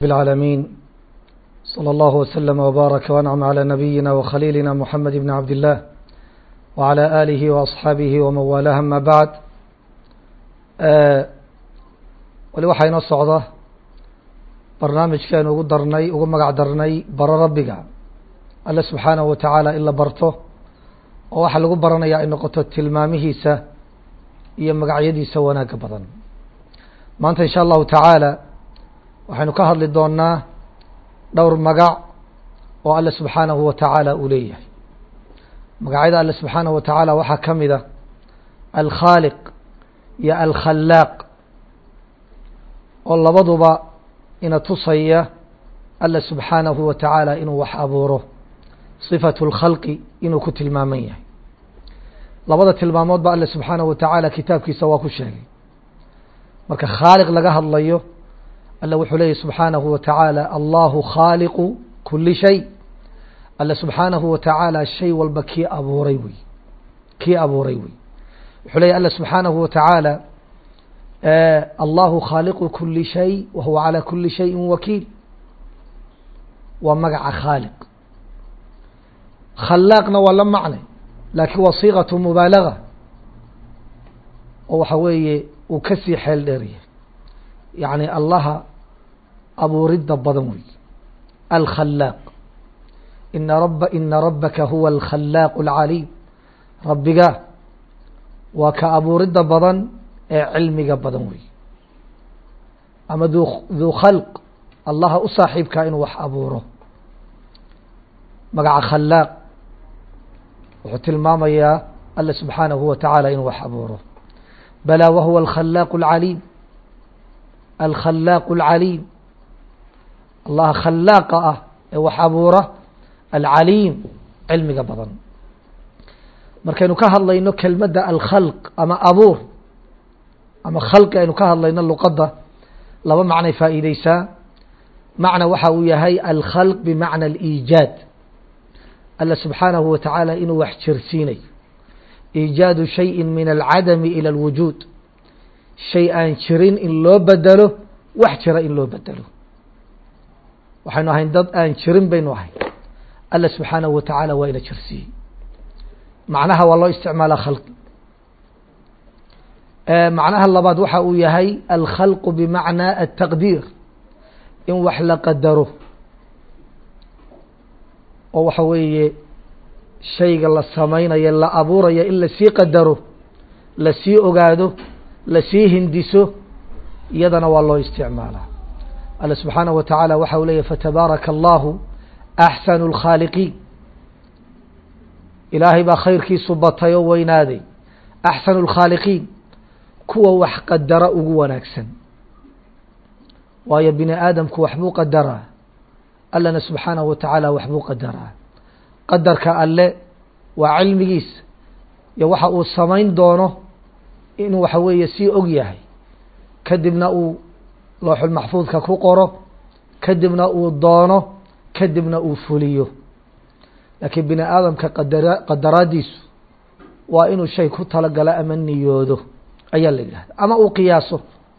العالمين صلى الله وسلم وبارك وانعم على نبينا وخليلنا محمد بن عبد الله وعلى آله وأصحaabihi وman waalاه ama bعd wali waxaa inoo socda barnaamijkeenu ugu darnay ugu magac darnay baro rabbiga alle subxaanaه wa taعaalى in la barto oo waxaa lagu baranaya ay noqoto tilmaamihiisa iyo magacyadiisa wanaaga badan maanta in shاء allahu taعaalى waxaynu ka hadli doonaa dhowr magac oo alle subxaanahu wa taعaalى uu leeyahay magacyada alle subxaanaه wa taعaalى waxaa ka mida alkhaaliq iyo alkhalaaq oo labaduba ina tusaya alle subxaanahu wa taعaalى inuu wax abuuro صifaة اlkhalqi inuu ku tilmaaman yahay labada tilmaamood ba alle subxaanaه wa taعaalى kitaabkiisa waa ku sheegay marka khaaliq laga hadlayo alle wuxuu leeyahy subxaanahu wa taعaalى allahu khaaliqu kuli shay alle subxaanahu wa taعaalى shay walba kii abuuray wey kii abuuray wey wuxuu leeyahy alle subxaanahu wa taعaalى allahu khaaliqu kuli shay wa huwa calى kuli shayi wakiil waa magaca khaaliq khalaaqna waa la macnay laakiin waa siiqaة mubaalaga oo waxa weeye uu kasii xeel dheeryahay yacni allaha abuuridda badan wey alkhalaaq ina raba ina rabaka huwa alkhalaaq اlcaliim rabbiga waa ka abuuridda badan ee cilmiga badan wey ama du duu khalq allaha u saaxiibkaa inuu wax abuuro magaca khalaaq wuxuu tilmaamayaa alle subxaanahu wa taعaalى inuu wax abuuro balaa wahuwa alkhalaaq اlcaliim alkhalaaq اlcaliim allaha khalaaqa ah ee wax abuura alcaliim cilmiga badan markaynu ka hadlayno kelmadda alkhalq ama abuur ama khalqi aynu ka hadlayno luqadda laba macnay faa'iideysaa macna waxa uu yahay alkhalq bimacna aliijaad alle subxaanahu wa tacaala inuu wax jirsiinayo iijaadu shayin min alcadami ila alwujuud shay aan jirin in loo bedelo wax jira in loo bedelo waxaynu ahayn dad aan jirin baynu ahay alle subxaanahu wa tacaala waa ina jirsiiyey macnaha waa loo isticmaalaa khalqi macnaha labaad waxa uu yahay alkhalqu bimacnaa altaqdiir in wax la qadaro oo waxa weeye shayga la samaynayo la abuurayo in lasii qadaro lasii ogaado lasii hindiso iyadana waa loo isticmaalaa alle subxaanaه wa taعaalى waxa uu leeyahy fatabaaraka allahu axsanu اlkhaaliqiin ilaahay baa khayrkiisu batay oo weynaaday axsanu اlkhaaliqiin kuwa wax qadara ugu wanaagsan waayo bini aadamku waxbuu qadaraa allena subxaanaه wa taعaalى waxbuu qadaraa qadarka alle waa cilmigiisa iyo waxa uu samayn doono inuu waxa weeye sii og yahay kadibna uu looxulmaxfuudka ku qoro kadibna uu doono kadibna uu fuliyo laakiin bini aadamka qadara qadaraadiisu waa inuu shay ku talagalo ama niyoodo ayaa la yidhahda ama uu qiyaaso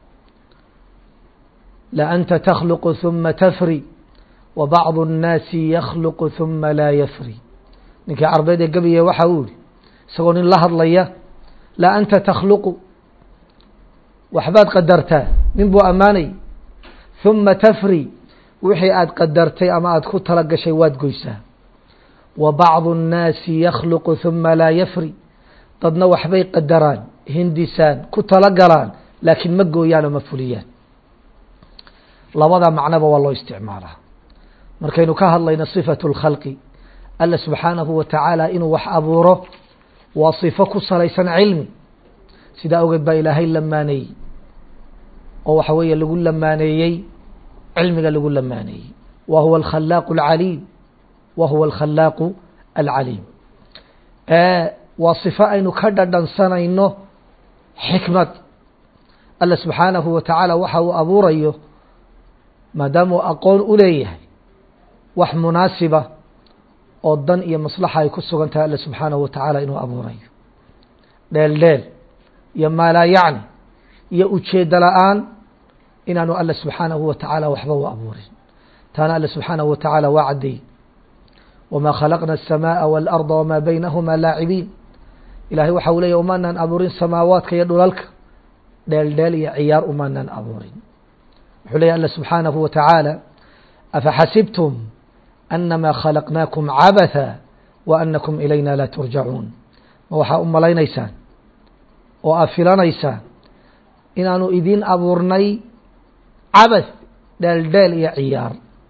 la anta takhluqu huma tafri wa bacdu الnaasi yakhluqu huma laa yafri ninkii carbeed ee gabiye waxa uu yihi isagoo nin la hadlaya la anta takhluqu waxbaad qadartaa nin buu ammaanay huma tafri wixii aad qadartay ama aada ku tala gashay waad goysaa wa bacdu الnaasi yakhluqu huma laa yafri dadna waxbay qadaraan hindisaan ku tala galaan laakiin ma gooyaan oo ma fuliyaan labada macnoba waa loo isticmaalaa markaynu ka hadlayno صifaة اlkhalqi alle subxaanahu wa taعaalى inuu wax abuuro waa صifo ku salaysan cilmi sidaa ogeed baa ilaahay lamaaneeyey oo waxa weeye lagu lamaaneeyey cilmiga lagu lamaaneeyey wa huwa alkhalaaq اlcaliim wa huwa alkhalaaqu alcaliim waa صifo aynu ka dhadhansanayno xikmad alle subxaanahu wa tacaala waxa uu abuurayo maadaama uu aqoon u leeyahay wax munaasiba oo dan iyo maslaxa ay ku sugan tahay alle subxaanahu wa tacaala inuu abuurayo dheel dheel iyo maalaa yacni iyo ujeeddo la-aan inaanu alle subxaanahu wa tacaala waxba u abuurin taana alle subxaanahu wa tacaala waa caddeeyey wamaa khalaqna الsamaaءa wاlأrضa wamaa baynahuma laacibiin ilahay waxa uu leeyahy umaanaan abuurin samaawaadka iyo dhulalka dheel dheel iyo ciyaar umaanaan abuurin wuxuu leeyahy alle subxaanahu wa tacaala afaxasibtum anama khalaqnaakum cabatha wa anakum ilayna laa turjacuun ma waxaa u malaynaysaan oo aad filanaysaan inaanu idin abuurnay cabath dheeldheel iyo ciyaar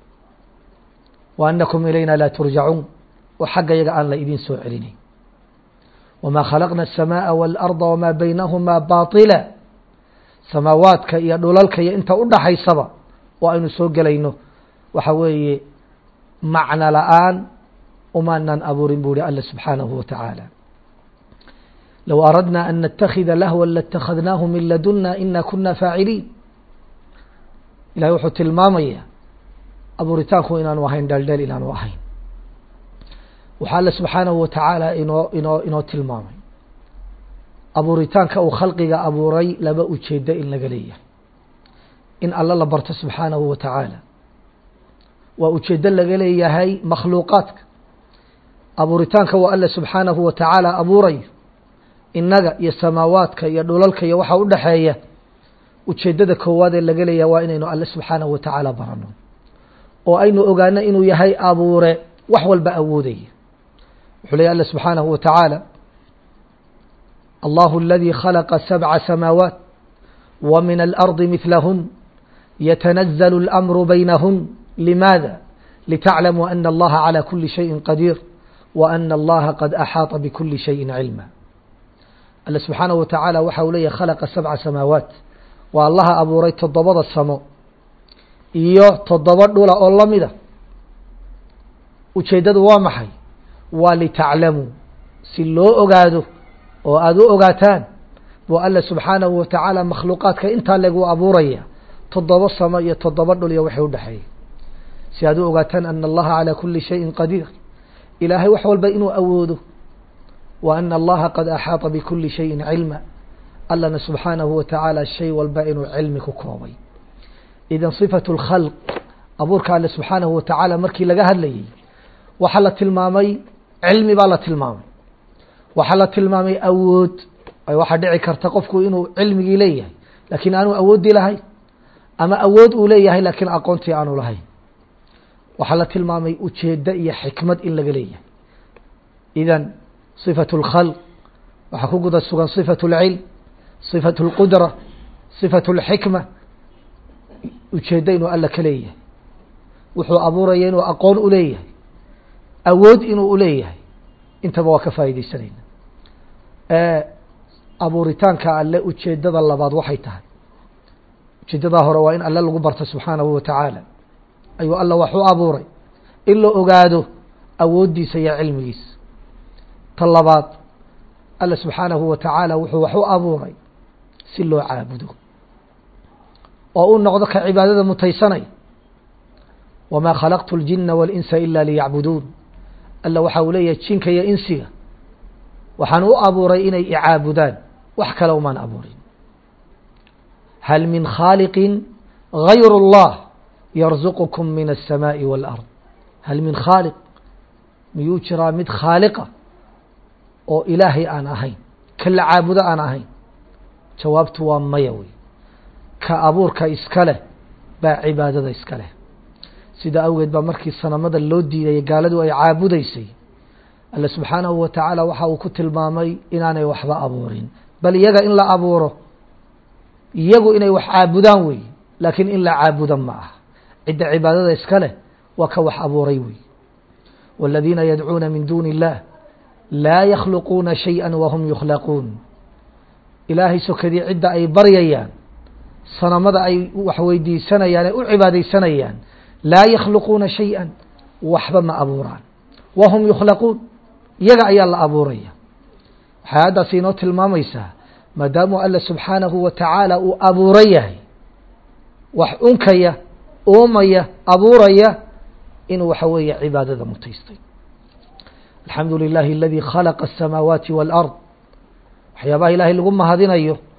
wa anakum ilayna laa turjacuun oo xagga yaga aan la idin soo celinayn wamaa khalaqna الsamaaءa wاlأrضa wamaa baynahumaa baطila samaawaadka iyo dhulalka iyo inta u dhaxaysaba oo aynu soo gelayno waxa weeye macno la-aan umaanaan abuurin buu ihi alle subxaanahu wa tacaala low aradna an natakida lahwa latakadnaahu min laduna ina kuna faaciliin ilahay wuxuu tilmaamaya abuuritaanku inaanu ahayn dheeldheel inaanu ahayn waxaa alle subxaanahu wa tacaala inoo inoo inoo tilmaamay abuuritaanka uu khalqiga abuuray laba ujeedo in laga leeyahay in alle la barto subxaanahu wa tacaala waa ujeedo laga leeyahay makhluuqaadka abuuritaanka waa alle subxaanahu wa tacaala abuurayo innaga iyo samaawaadka iyo dhulalka iyo waxa u dhexeeya ujeeddada koowaad ee laga leeyahay waa inaynu alle subxaanahu wa tacaala barano oo aynu ogaano inuu yahay abuure wax walba awoodaya wuxuu leeyahy alle subxaanahu wa tacaala allahu aladii khalaqa sabca samaawaat wa min alardi midlahun yatanazalu اlamru baynahun limaada litaclamuu ana allaha calى kuli shayin qadiir wa ana allaha qad axaaطa bikuli shayin cilma alle subxaanahu wa tacaala waxa uu leeyahy khalaqa sabca samaawaat waa allaha abuuray toddobada samo iyo toddoba dhula oo lamida ujeeddadu waa maxay waa litaclamuu si loo ogaado oo aada u ogaataan buu alle subxaanahu wa tacaala makhluuqaadka intaa legu abuuraya toddoba samo iyo toddoba dhul iyo waxay udhexeeyay si aad u ogaataan ana allaha calى kuli shayin qadiir ilaahay wax walba inuu awoodo wa ana allaha qad axaaطa bikuli shayin cilma allana subxaanahu wa tacaala shay walba inuu cilmi ku koobay idan صifatu اlkhalq abuurka alle subxaanahu wa tacaala markii laga hadlayay waxaa la tilmaamay cilmi baa la tilmaamay waxaa la tilmaamay awood waxaa dhici karta qofku inuu cilmigii leeyahay lakiin aanu awoodii lahayn ama awood uu leeyahay lakiin aqoontii aanu lahayn waxaa la tilmaamay ujeeddo iyo xikmad in laga leeyahay idan صifaة اlkhalq waxaa ku guda sugan صifaة اlcilm صifaة اlqudra صifaة اlxikma ujeeddo inuu alla ka leeyahay wuxuu abuuraya inuu aqoon u leeyahay awood inuu uleeyahay intaba waa ka faa'iideysanayna abuuritaanka alle ujeeddada labaad waxay tahay ujeeddadaa hore waa in alle lagu barto subxaanahu wa tacaala ayuu alla wax u abuuray in la ogaado awooddiisa iyo cilmigiisa ta labaad alle subxaanahu wa tacaala wuxuu wax u abuuray si loo caabudo oo u noqdo ka cibaadada mutaysanay wamaa khalaqtu اljina waاlinsa ila liyacbuduun alla waxa uu leeyahay jinka iyo insiga waxaan u abuuray inay icaabudaan wax kale umaan abuurin hal min khaaliqin gayr اllah yarzuqkum min الsamaaءi wاlأrض hal min khaaliq miyuu jiraa mid khaaliqa oo ilaahay aan ahayn ka la caabudo aan ahayn jawaabtu waa maya wey ka abuurka iska leh baa cibaadada iska leh sida awgeed baa markii sanamada loo diidayay gaaladu ay caabudaysay alle subxaanahu wa tacaala waxa uu ku tilmaamay inaanay waxba abuurin bal iyaga in la abuuro iyagu inay wax caabudaan wey laakiin in la caabuda ma aha cidda cibaadada iska leh waa ka wax abuuray wey wاladiina yadcuuna min duuni اllah laa yakhluquuna shayئa wahum yukhlaquun ilaahay sokadii cidda ay baryayaan sanamada ay wax weydiisanayaan ee u cibaadaysanayaan laa yakhluquuna shayئa waxba ma abuuraan wahum yukhlaquun iyaga ayaa la abuuraya waxay haddaas inoo tilmaamaysaa maadaamuu alle subxaanahu wa tacaala uu abuura yahay wax unkaya uumaya abuuraya inuu waxa weeye cibaadada mutaystay alxamdu lilahi aladii khalaqa aلsamaawaati wاlأrض waxyaabaha ilaahay lagu mahadinayo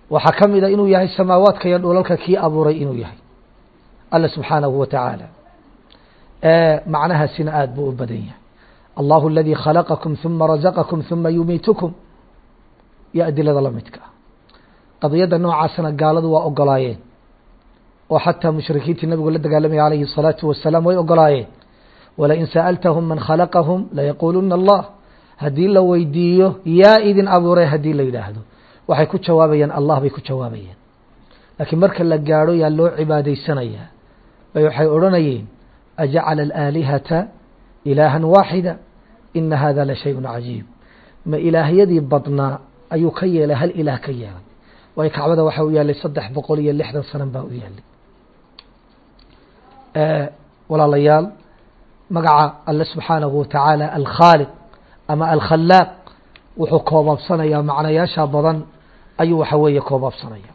waxaa ka mida inuu yahay samaawaadka iyo dhulalka kii abuuray inuu yahay alla subxaanahu wa tacaala macnahaasina aada buu u badan yahay allahu aladii khalaqakum huma razaqakum huma yumiitukum iyo adilada la midka ah qadiyadda noocaasna gaaladu waa ogolaayeen oo xataa mushrikiintii nabigu la dagaalamaya calayhi الsalaatu wasalaam way ogolaayeen walain sa'altahum man khalaqahum layaquuluna allah haddii la weydiiyo yaa idin abuuray haddii la yidhaahdo waxay ku jawaabayaan allah bay ku jawaabayeen laakiin marka la gaadho yaa loo cibaadaysanayaa bay waxay odhanayeen ajacala alaalihata ilaahan waaxida ina hada la shayun cajiib ma ilaahyadii badnaa ayuu ka yeelay hal ilaah ka yeelay waayo kacbada waxa u yaalay saddex boqol iyo lixdan sanan baa u yaalay walaalayaal magaca alle subxaanahu watacaala alkhaaliq ama alkhalaaq wuxuu koobaabsanayaa macnayaasha badan ayuu waxa weeye koobaabsanaya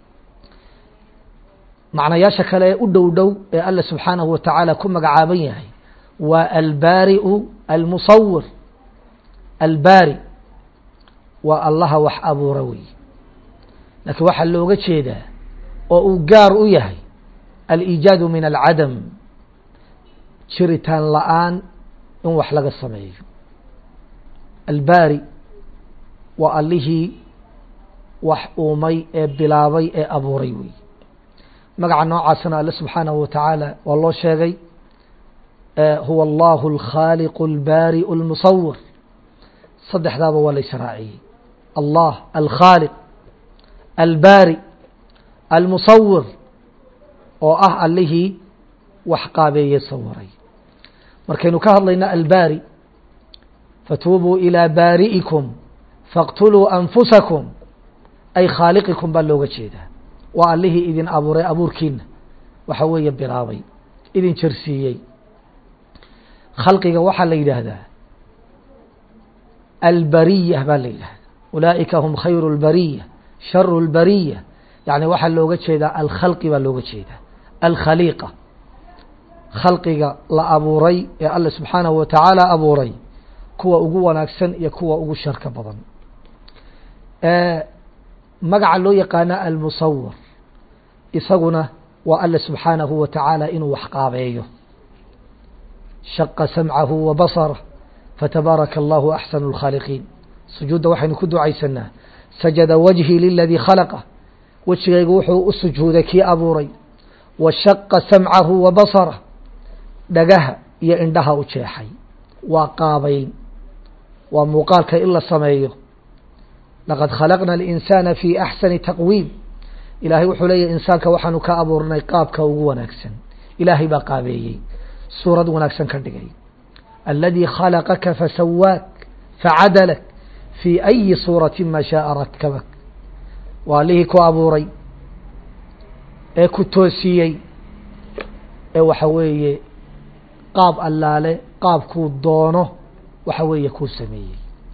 macnayaasha kale ee u dhow dhow ee alle subxaanahu watacaala ku magacaaban yahay waa albaari'u almusawir albaari waa allaha wax abuura wey laakiin waxaa looga jeedaa oo uu gaar u yahay aliijaadu min alcadam jiritaan la-aan in wax laga sameeyo albaari waa allihii wax uumay ee bilaabay ee abuuray wey magaca noocaasna alle subxaanahu watacaala waa loo sheegay huwa allahu alkhaaliqu albaari'u almusawir saddexdaaba waa la israaciyey allah alkhaaliq albaari almusawir oo ah allihii wax qaabeeye sawiray markaynu ka hadlayna albaari fatuubuu ilىa baari'ikum fاqtuluu anfusakum ay khaaliqikum baa looga jeedaa waa allihii idin abuuray abuurkiina waxa weeye bilaabay idin jersiiyey khalqiga waxaa la yidhaahdaa albariya baa la yidhahdaa ulaa'ika hum khayru اlbariya sharu اlbariya yani waxaa looga jeedaa alkhalqi baa looga jeedaa alkhaliiqa khalqiga la abuuray ee alle subxaanahu watacaala abuuray kuwa ugu wanaagsan iyo kuwa ugu sharka badan magaca loo yaqaana almusawir isaguna waa alle subxaanahu wa tacaala inuu wax qaabeeyo shaqa samcahu wa basarah fatabaaraka allahu axsanu اlkhaaliqiin sujuudda waxaynu ku ducaysanaa sajada wajhii liladii khalaqa wejigaygu wuxuu u sujuuday kii abuuray wa shaqa samcahu wa basarah dhagaha iyo indhaha u jeexay waa qaabayn waa muuqaalka in la sameeyo laqad khalaqna alinsaana fi axsani taqwiim ilaahay wuxuu leeyahy insaanka waxaanu ka abuurnay qaabka ugu wanaagsan ilaahay baa qaabeeyey suurad wanaagsan ka dhigay aladii khalaqaka fasawaak facadalak fii ayi suurati ma shaaa rakabak waa allihii ku abuuray ee ku toosiyey ee waxa weeye qaab allaale qaabkuu doono waxa weeye kuu sameeyey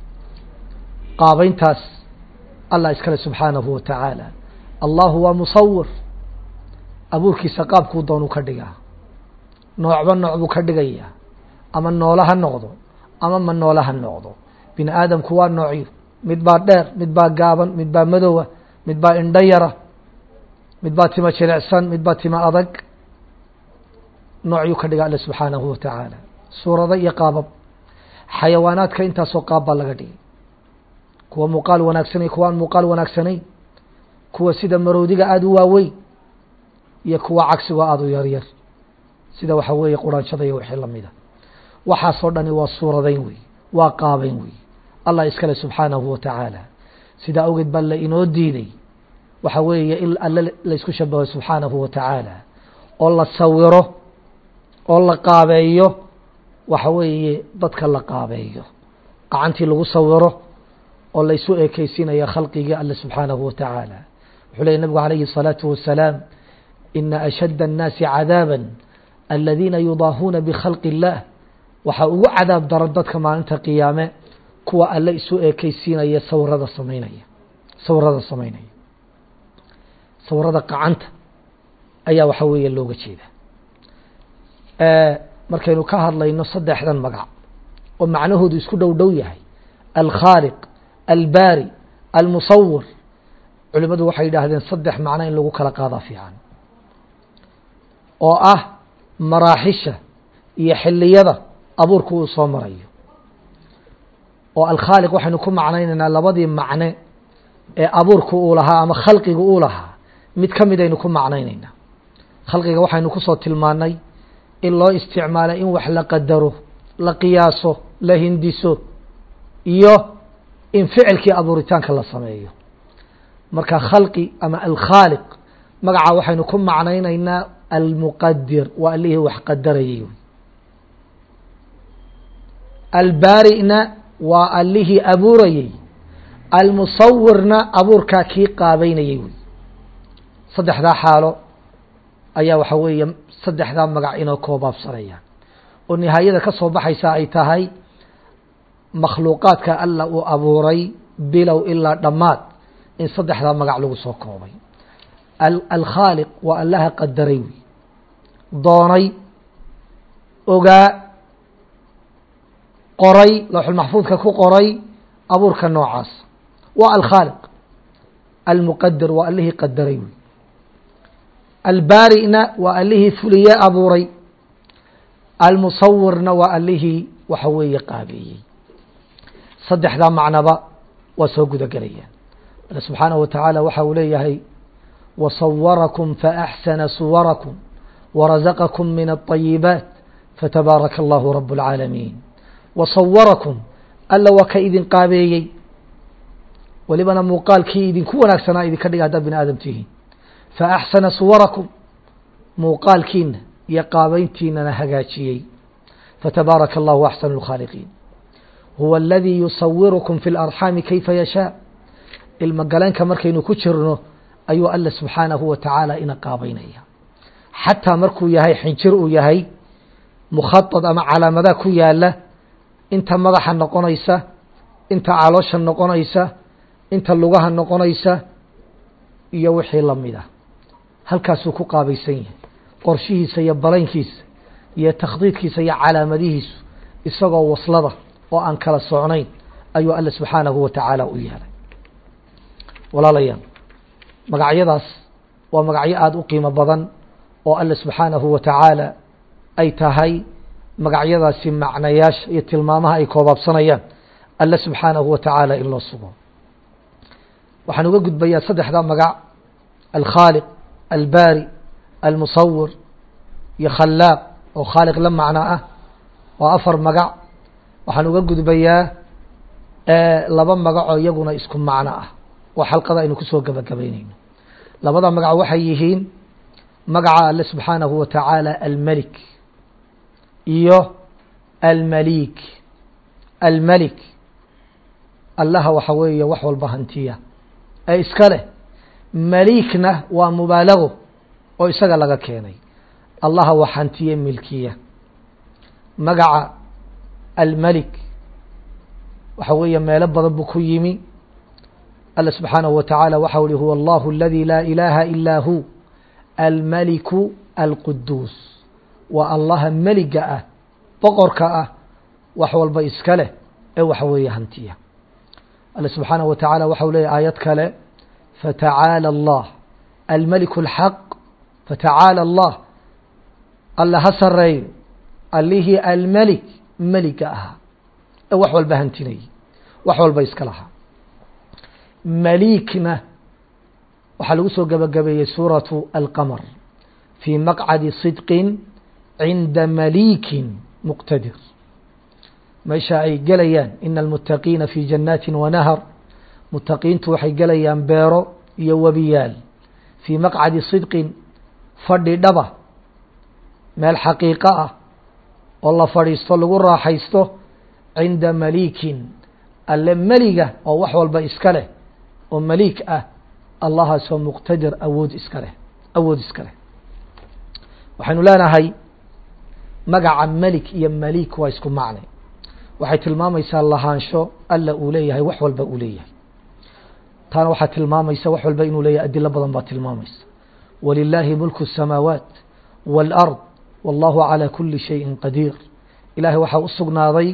qaabayntaas allah iskale subxaanahu wa tacaala allahu waa musawir abuurkiisa qaabkuu doonuu ka dhigaa noocba nooc buu ka dhigayaa ama noolo ha noqdo ama ma noolo ha noqdo bini aadamku waa noocyo mid baa dheer mid baa gaaban mid baa madowa mid baa indho yara mid baa tima jilicsan mid baa tima adag noocyuu ka dhiga alle subxaanahu wa tacaala suurado iyo qaabab xayawaanaadka intaasoo qaab baa laga dhigay kuwa muuqaal wanaagsanay kuwa aan muuqaal wanaagsanayn kuwa sida maroodiga aada u waaweyn iyo kuwa cagsiga aada u yaryar sida waxa weeye quraanshada iyo wixii lamida waxaasoo dhani waa suuradayn wey waa qaabayn wey allah iskale subxaanahu wa tacaala sidaa awgeed baa la inoo diiday waxa weeye in alle laysku shabaho subxaanahu wa tacaala oo la sawiro oo la qaabeeyo waxa weeye dadka la qaabeeyo gacantii lagu sawiro oo laysu ekeysiinaya khalqigii alle subxaanahu wa tacaala wuxuu leeyay nabigu calayhi الsalaatu wasalaam ina ashadda الnaasi cadaaba aladiina yudaahuuna bkhalqi اllah waxaa ugu cadaab daran dadka maalinta qiyaame kuwa alle isu ekeysiinaya sawirada samaynaya sawirada samaynaya sawirada qacanta ayaa waxa weeye looga jeeda markaynu ka hadlayno saddexdan magac oo macnahoodu isku dhow dhow yahay alkhaaliq albaari almusawir culimmadu waxay yidhaahdeen saddex macno in lagu kala qaadaa fiican oo ah maraaxisha iyo xiliyada abuurku uu soo marayo oo alkhaaliq waxaynu ku macnaynaynaa labadii macne ee abuurku uu lahaa ama khalqiga uu lahaa mid ka mid aynu ku macnaynaynaa khalqiga waxaynu kusoo tilmaanay in loo isticmaalo in wax la qadaro la qiyaaso la hindiso iyo in ficilkii abuuritaanka la sameeyo marka khalqi ama alkhaaliq magaca waxaynu ku macnaynaynaa almuqadir waa allihii wax qadarayay albaari'na waa allihii abuurayey almusawirna abuurkaa kii qaabeynayay wey saddexdaa xaalo ayaa waxa weeye saddexdaa magac inoo koobaabsanayaan oo nihaayada ka soo baxaysa ay tahay makhluuqaadka alla uu abuuray bilow ilaa dhammaad in saddexdaa magac lagu soo koobay alkhaaliq waa allaha qadaray wey doonay ogaa qoray lowxulmaxfuudka ku qoray abuurka noocaas waa alkhaaliq almuqadir waa allihii qadaray wey albaari'na waa allihii fuliye abuuray almusawirna waa allihii waxa weeye qaabeeyey saddexdaa macnaba waa soo guda gelayaan alle subxaanaه wa tacaala waxa uu leeyahay wasawarakum faaxsana suwarakum warazaqakum min الطayibaat fatabaaraka allahu rab اlcaalamiin wasawarakum alla waa ka idin qaabeeyey welibana muuqaalkii idinku wanaagsanaa idinka dhiga haddaad bini aadam tihiin faaxsana suwarakum muuqaalkiina iyo qaabeyntiinana hagaajiyey fatabaaraka allahu axsanu اlkhaaliqiin huwa aladii yusawirukum fi اlarxaami kayfa yashaa ilmo galeenka markaynu ku jirno ayuu alla subxaanahu wa tacaala ina qaabeynaya xataa markuu yahay xinjir uu yahay mukhaad ama calaamadaha ku yaala inta madaxa noqonaysa inta caloosha noqonaysa inta lugaha noqonaysa iyo wixii lamid ah halkaasuu ku qaabaysan yahay qorshihiisa iyo balaynkiisa iyo takhdiidkiisa iyo calaamadihiisu isagoo waslada oo aan kala socnayn ayuu alla subxaanahu wa tacaala u yeelay walaalayaal magacyadaas waa magacyo aada u qiimo badan oo alle subxaanahu wa tacaala ay tahay magacyadaasi macnayaasha iyo tilmaamaha ay koobaabsanayaan alle subxaanahu wa tacaala in loo sugo waxaan uga gudbayaa saddexdaa magac alkhaaliq albaari almusawir iyo khallaaq oo khaaliq la macno ah waa afar magac waxaan uga gudbayaa laba magacoo iyaguna isku macno ah oo xalqada aynu kusoo gabagabaynayno labada magac waxay yihiin magaca alle subxaanahu wa tacaala almelik iyo almalik almelik allaha waxa weeye wax walba hantiya ee iska leh malikna waa mubaalago oo isaga laga keenay allaha wax hantiye milkiya magaca almelik waxa weeye meelo badan buu ku yimi alla subxaanahu wa tacaala waxa uhi huwa allahu aladi laa ilaaha ilaa hu almaliku alquduus waa allaha meliga ah boqorka ah wax walba iska leh ee waxa weeye hantiya alle subxaanaه wa taعaalى waxa u leeyay aayad kale fatacaalى الlah almeliku الxaq fatacaalى الlah alle ha sareeyo allihii almelik meliga ahaa ee wax walba hantinayay wax walba iska lahaa malikna waxaa lagu soo gabagabeeyey suuraةu alqamr fii maqcadi صidqi cinda malikin muqtadir meesha ay gelayaan ina almuttaqiina fi jannaati wanahar mutaqiintu waxay gelayaan beero iyo webiyaal fii maqcadi sidqin fadhi dhaba meel xaqiiqo ah oo la fadhiisto lagu raaxaysto cinda malikin alle meliga oo wax walba iska leh oo maliik ah allahaasoo muqtadir awood iska leh awood iska leh waxaynu leenahay magaca melik iyo malik waa isku macne waxay tilmaamaysaa lahaansho alla uu leeyahay wax walba uu leeyahay taana waxaa tilmaamaysa wax walba inuu leeyahay adilo badan baa tilmaamaysa walilaahi mulku الsamaawaat wاlأrض wallahu calى kuli shayin qadiir ilaahay waxaa u sugnaaday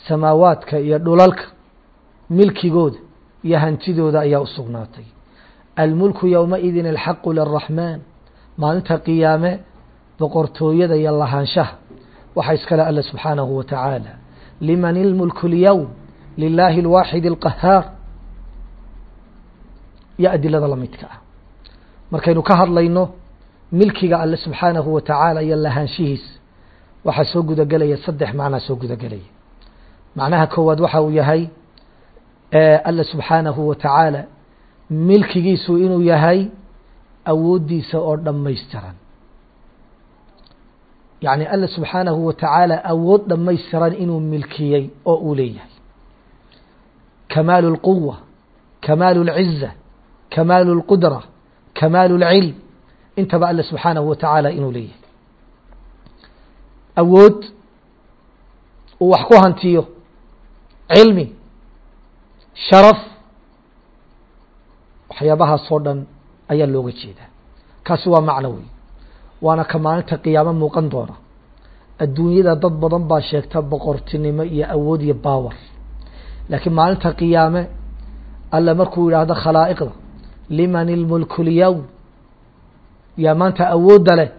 samaawaadka iyo dhulalka milkigooda iyo hantidooda ayaa u sugnaatay almulku yowmaidin alxaqu liraxmaan maalinta qiyaame boqortooyada iyo lahaanshaha waxaa iskale alle subxaanahu wa tacaala liman ilmulku اlyowm lilaahi اlwaaxid اlqahaar iyo adilada lamidka ah markaynu ka hadlayno milkiga alle subxaanahu wa tacaala iyo lahaanshihiis waxaa soo gudagelaya saddex macnaa soo gudagelaya macnaha koowaad waxa uu yahay alle subxaanahu wa tacaala milkigiisu inuu yahay awooddiisa oo dhammaystiran yacni alle subxaanahu wa tacaala awood dhammaystiran inuu milkiyey oo uu leeyahay kamaalu اlquwa kamaalu اlciza kamaalu اlqudra kamaalu اlcilm intaba alle subxaanahu wa tacaala inuu leeyahay awood uu wax ku hantiyo cilmi sharaf waxyaabahaasoo dhan ayaa looga jeedaa kaasi waa macno wey waana ka maalinta qiyaamo muuqan doona adduunyada dad badan baa sheegta boqortinimo iyo awood iyo baawar laakiin maalinta qiyaame alle markuu yidhaahdo khalaa'iqda liman ilmulku lyowm yaa maanta awoodda leh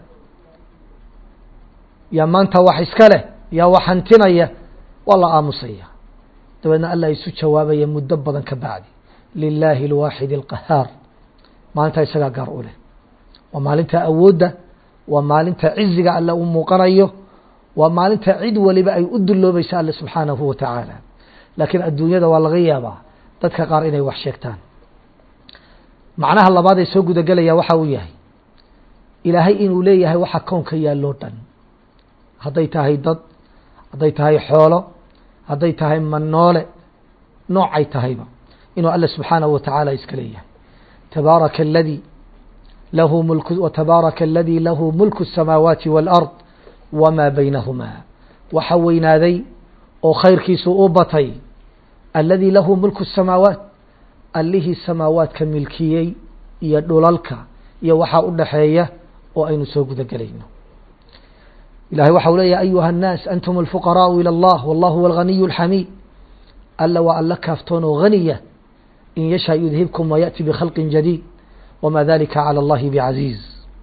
yaa maanta wax iska leh yaa wax hantinaya waa la aamusaya dabeedna alla isu jawaabaya muddo badan ka bacdi lilaahi اlwaaxid اlqahaar maalinta isagaa gaar u leh waa maalinta awoodda waa maalinta ciziga alle uu muuqanayo waa maalinta cid waliba ay u dulloobaysa alle subxaanahu wa tacaala laakiin adduunyada waa laga yaabaa dadka qaar inay wax sheegtaan macnaha labaad ee soo gudagelaya waxa uu yahay ilaahay inuu leeyahay waxa kownka yaalloo dhan hadday tahay dad hadday tahay xoolo hadday tahay manoole noocay tahayba inuu alle subxaanahu wa tacaala iska leeyahay tabaaraka aladii lahu mulku watabaaraka aladii lahu mulku الsamaawaati wاlأrض wmaa baynahumaa waxa weynaaday oo khayrkiisu u batay aladii lahu mulku الsamaawaat allihii samaawaadka milkiyey iyo dhulalka iyo waxaa u dhaxeeya oo aynu soo guda gelayno ilahay waxa u leeyahy ayuha الnaas antum الfuqaraءu ilى اllah wallahu huwa اlganiy اlxamiid alla waa alla kaaftoon oo ganiya in yasha yudhibkum wayaأti bkhalqi jadiid wma dalika calى اllahi bcaziiz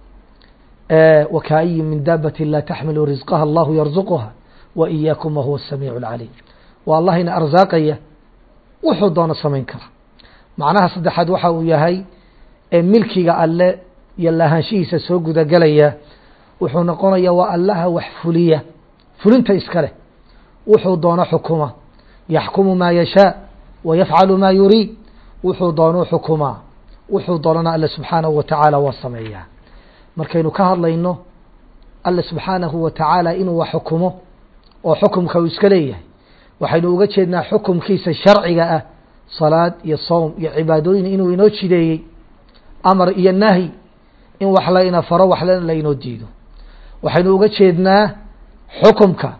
wkaayi min daabati la taxmilu risqaha allahu yarzuquha waإiyaakum wahuwa الsamiic اlcaliim waa allah ina arsaaqaya wuxuu doono samayn kara macnaha saddexaad waxa uu yahay ee milkiga alle iyo lahaanshihiisa soo gudagelaya wuxuu noqonaya waa allaha wax fuliya fulinta iska leh wuxuu doono xukuma yaxkumu maa yashaa wa yafcalu maa yuriid wuxuu doonuu xukumaa wuxuu doonana alle subxaanahu wa tacaala waa sameeyaa markaynu ka hadlayno alle subxaanahu wa tacaala inuu wax xukumo oo xukumka uu iska leeyahay waxaynu uga jeednaa xukumkiisa sharciga ah salaad iyo sowm iyo cibaadooyin inuu inoo jideeyey amar iyo nahyi in wax layna faro waxlana laynoo diido waxaynu uga jeednaa xukumka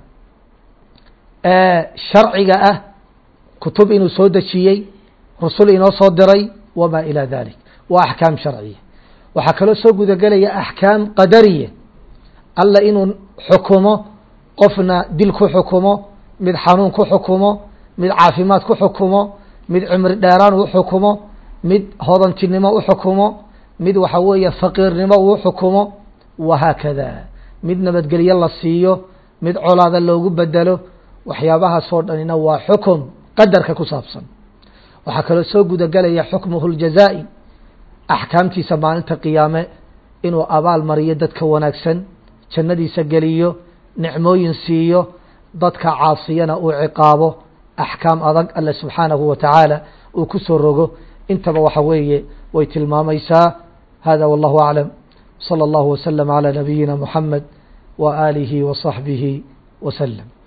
sharciga ah kutub inuu soo dejiyey rusul inoo soo diray wma ilى dalik waa axkaam sharciya waxaa kaloo soo gudagelaya axkaam qadariya alla inuu xukumo qofna dil ku xukumo mid xanuun ku xukumo mid caafimaad ku xukumo mid cimri dheeraan u xukumo mid hodantinimo u xukumo mid waxa weeye faqiirnimo uu xukumo wahaakada mid nabadgelyo la siiyo mid colaada loogu bedelo waxyaabahaasoo dhanina waa xukum qadarka ku saabsan waxaa kaloo soo gudagelaya xukmuhu اljazaa'i axkaamtiisa maalinta qiyaame inuu abaal mariyo dadka wanaagsan jannadiisa geliyo nicmooyin siiyo dadka caasiyana uu ciqaabo axkaam adag alle subxaanahu wa tacaala uu ku soo rogo intaba waxa weeye way tilmaamaysaa hada wallahu aclam salى اllahu waslm عalى nabiyina muxamed wa aalihi wa صaxbihi waslm